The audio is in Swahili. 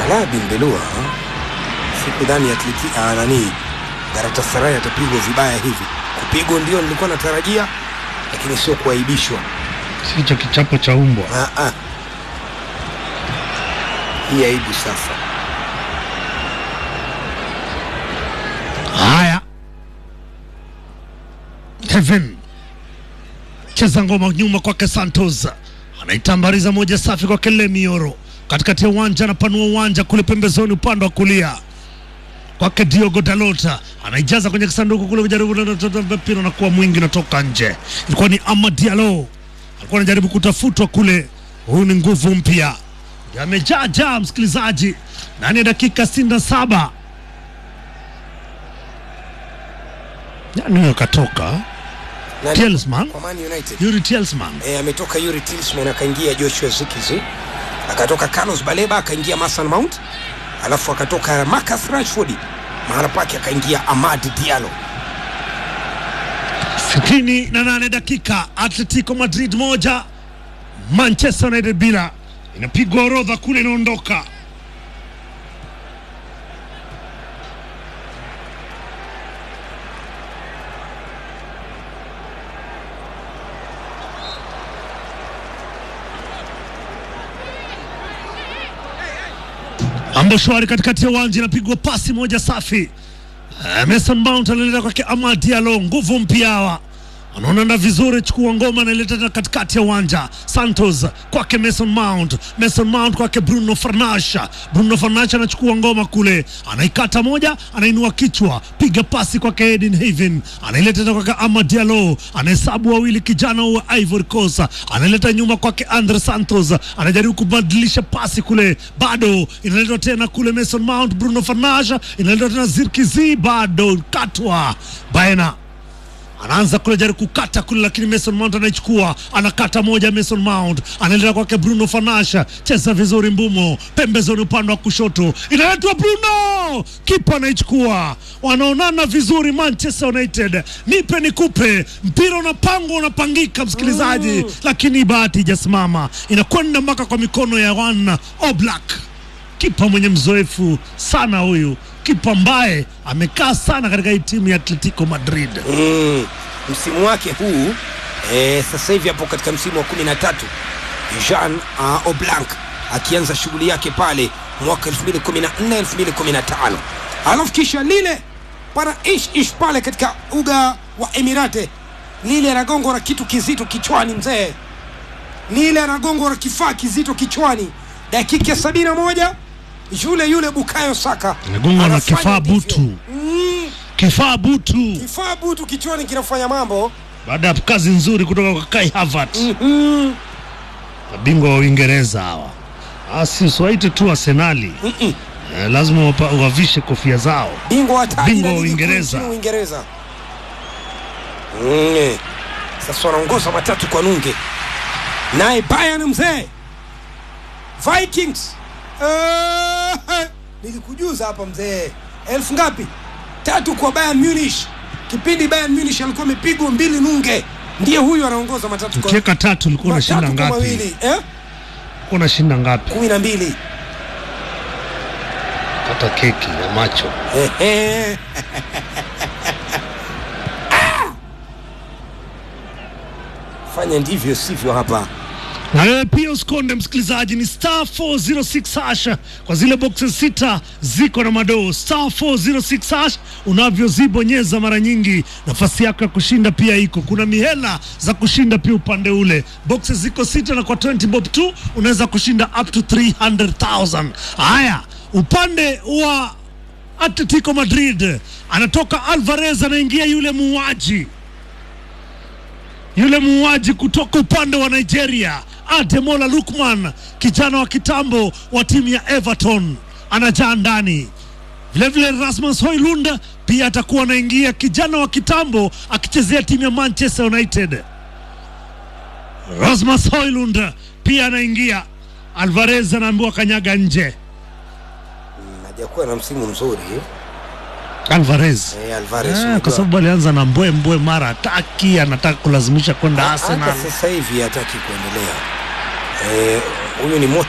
Ala bin Belua sikudhani atleti ah, nani Galatasaray atapigwa vibaya hivi. Kupigwa ndio nilikuwa natarajia, lakini sio kuaibishwa. sicho kichapo cha umbwa. Ah, ah. Hii aibu sasa. Haya, Kevin cheza ngoma nyuma kwake Santos, anaitambariza moja safi kwake Lemioro, katikati ya uwanja, anapanua uwanja kule pembezoni, upande wa kulia kwake Diogo Dalota, anaijaza kwenye kisanduku kule, kujaribu mpira unakuwa mwingi, unatoka nje. Ilikuwa ni Amad Diallo alikuwa anajaribu kutafutwa kule. Huyu ni nguvu mpya, amejaa jaa, msikilizaji, ndani ya dakika sitini na saba nani huyo katoka? Nani? Telsman, Kwa Man United. Yuri Telsman. E, ametoka Yuri Tillman akaingia Joshua Zikizi, akatoka Carlos Baleba akaingia Mason Mount, alafu akatoka Marcus Rashford, mahala pake akaingia Amad Diallo. sitini na nane dakika Atletico Madrid moja Manchester United bila, inapigwa orodha kule, inaondoka ambo shwari katikati ya uwanja, inapigwa pasi moja safi Eh, Mason Mount analeta kwake Amad Diallo, nguvu mpya hawa anaonana vizuri, chukua ngoma analeta tena katikati ya uwanja. Santos kwake Mason Mount, Mason Mount kwake Bruno Fernandes. Bruno Fernandes anachukua ngoma kule, anaikata moja, anainua kichwa, piga pasi kwake Eden Haven, anaileta tena kwake Amad Diallo, anahesabu wawili, kijana wa Ivory Coast, analeta nyuma kwake Andre Santos, anajaribu kubadilisha pasi kule, bado inaletwa tena kule Mason Mount, Bruno Fernandes, inaletwa tena Zirkizi, bado katwa baena anaanza kule jaribu kukata kule, lakini Mason Mount anaichukua, anakata moja. Mason Mount anaendelea kwake Bruno Fernandes, cheza vizuri, Mbumo pembezoni, upande wa kushoto, inaletwa Bruno, kipa anaichukua, wanaonana vizuri Manchester United, nipe nikupe, mpira unapangwa unapangika, msikilizaji, lakini bahati ijasimama, inakwenda mpaka kwa mikono ya Wan Oblak, kipa mwenye mzoefu sana huyu, kipa ambaye amekaa sana katika hii timu ya Atletico Madrid. Mm, msimu wake huu e, sasa hivi hapo katika msimu wa kumi na tatu Jean uh, Oblanc akianza shughuli yake pale mwaka 2014 2015, alafu kisha lile para ish ish pale katika uga wa Emirate, lile anagongwa na kitu kizito kichwani, mzee lile anagongwa na kifaa kizito kichwani, dakika ya sabini na moja yule yule Bukayo Saka Amegongwa na anafanya kifaa ndivyo. butu. mm, Kifaa butu kifaa butu kichwani kinafanya mambo baada ya kazi nzuri kutoka kwa Kai Havertz, Mhm. mabingwa wa Uingereza hawa. Asi usiwaite tu Arsenali, Mm-mm. eh, lazima wapa- wavishe kofia zao. bingwa wa taji Bingwa la wa ligi kuu Uingereza. nchini Uingereza. Mm. Sasa wanaongoza matatu kwa nunge, naye Bayern mzee Vikings Eh, nilikujuza hapa mzee, elfu ngapi? Tatu kwa Bayern Munich. Kipindi Bayern Munich alikuwa amepigwa mbili nunge, ndiye huyu anaongoza matatu kwa Ukiweka tatu ulikuwa unashinda matatu kwa ngapi? mawili eh? Ulikuwa unashinda ngapi? kumi na mbili. Kata keki ya macho. Ehe. fanya ndivyo sivyo hapa Na wewe pia usikonde msikilizaji, ni star 406 hash kwa zile boxes sita ziko na madoo. Star 406 hash unavyozibonyeza mara nyingi, nafasi yako ya kushinda pia iko. Kuna mihela za kushinda pia upande ule, boxes ziko sita, na kwa 20 bob tu unaweza kushinda up to 300,000. Haya, upande wa Atletico Madrid anatoka Alvarez, anaingia yule muuaji yule muuaji kutoka upande wa Nigeria Ademola Lukman, kijana wa kitambo wa timu ya Everton, anajaa ndani. Vilevile Rasmus Hoylund pia atakuwa anaingia, kijana wa kitambo akichezea timu ya Manchester United. Rasmus Hoylund pia anaingia. Alvarez anaambiwa kanyaga nje. hajakuwa na msimu mzuri Alvarez eh, Alvarez Ah, unajua. kwa sababu alianza na mbwe mbwe, mara hataki, anataka kulazimisha kwenda hata Arsenal. sasa hivi hataki kuendelea Eh, huyu ni